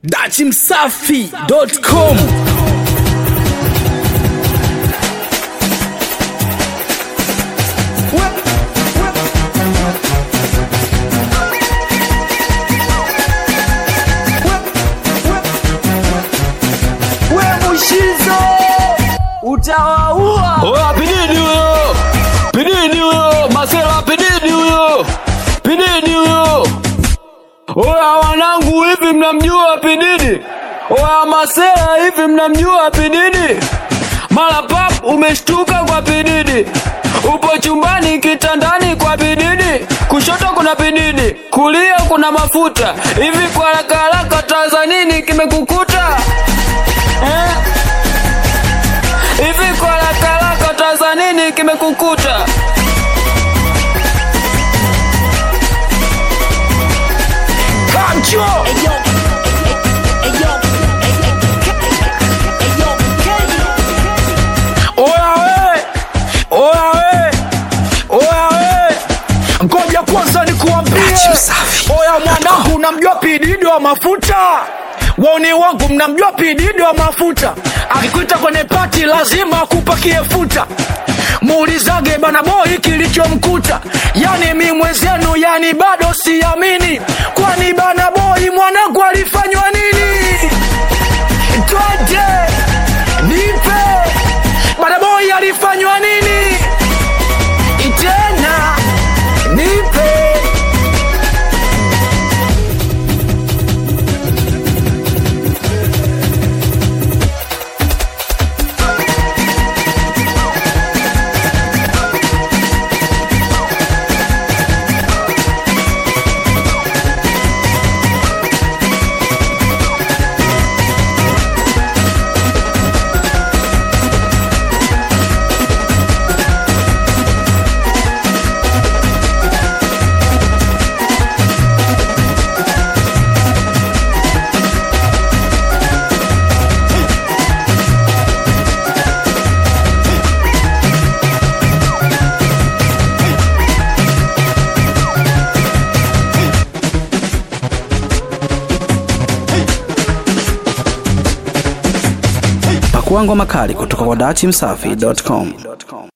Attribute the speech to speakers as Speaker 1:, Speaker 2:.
Speaker 1: dachimsafi.com
Speaker 2: we mushizo utawaua
Speaker 3: Oya pididi huyo, pididi huyo, masela pididi huyo, pididi huyo. Oya wanangu, hivi mnamjua pididi? Oya masela, hivi mnamjua pididi? Mara pap umeshtuka kwa pididi, upo chumbani kitandani kwa pididi, kushoto kuna pididi, kulia kuna mafuta. Hivi kwa haraka haraka Tanzanini kimekukuta eh? Hivi kwa haraka haraka Tanzanini kimekukuta?
Speaker 2: kamcho oya we oya we oya we ngoja kwanza nikuambie
Speaker 1: Dachimsafi.
Speaker 2: oya mwanangu unamjua pididi wa mafuta wauni wangu mnamjua pididi wa mafuta akikuita kwenye pati lazima akupakie futa muulizage bana boi kilichomkuta yani mi mwezenu yani bado siamini kwani bana boi mwanangu alifanywa nini twende nipe bana boi alifanywa nini tena nipe
Speaker 1: pakua ngoma kali kutoka kwa dachimsafi.com